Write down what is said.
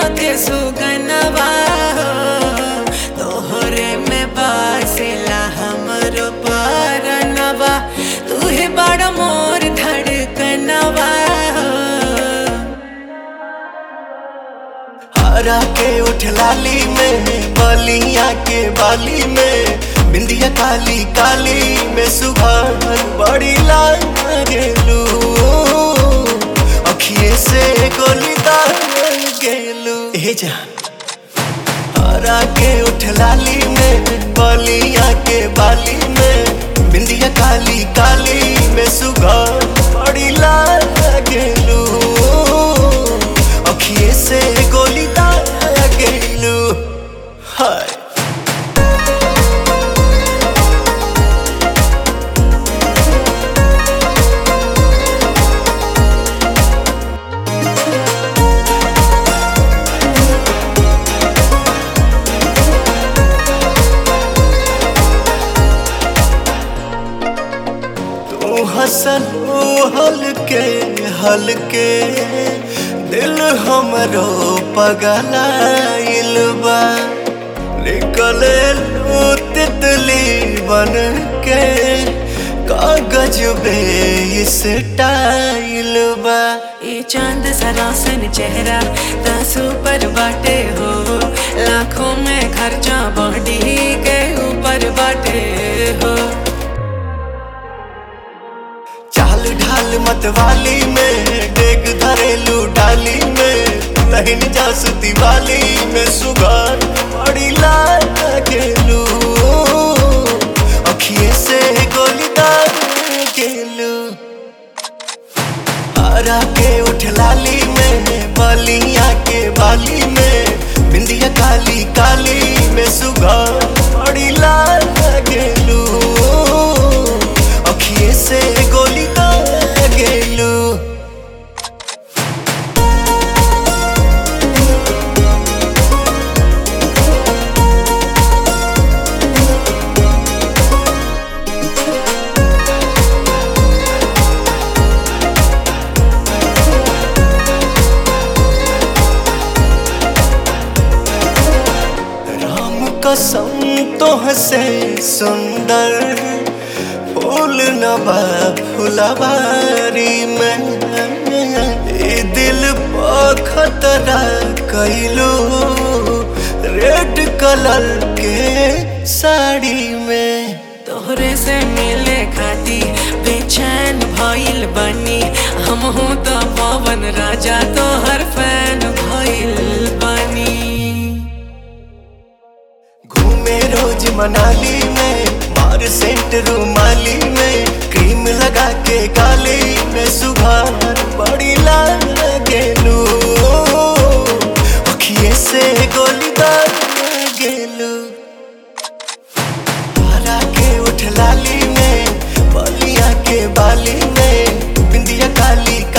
के सुगनवा हो तोहरे में बासेला हमरो परनवा तू ही बड़ मोर धड़कनवा हो हरा के उठ लाली में बलिया के बाली में बिंदिया काली काली में सुघर बड़ी लाल गेलू अखिए से गोली दार गेलू ए जान हरा के उठ लाली में बलिया के बाली में बिंदिया काली काली में सुघर बड़ी लाल गेलू अखिए से गोली दार गेलू हाय तू हसन हलके हलके दिल हमरो पगलाइल बा निकले लू तितली बन के कागज बे इस टाइल बा ये चांद सरासन चेहरा तासू पर बाटे हो लाखों में खर्चा बॉडी के ऊपर बाटे हो चाल ढाल मतवाली में डेग धरेलू डाली में तहिन जासुती वाली में सुगार बड़ी लाल गेलू अखिए से गोली दार गेलू हरा के उठ लाली में बलिया के बाली में बिंदिया काली काली में सुगार बड़ी लाल गेलू अखिए से गोली दार गेलू राम कसम तो हसे सुंदर फूल नबा फुलवारी में ए दिल पर खतरा कैलू रेड कलर के साड़ी में तोहरे से मिले खाती बेचैन भइल बनी हम हूँ तो पवन राजा तोहर फैन भइल बनी घूमे रोज मनाली में मार सेंट रूमाली में क्रीम लगा के गाली में सुबह बड़ी लाल गेलू अखिए से गोली दार गेलू हरा के उठ लाली में बलिया के बाली में बिंदिया काली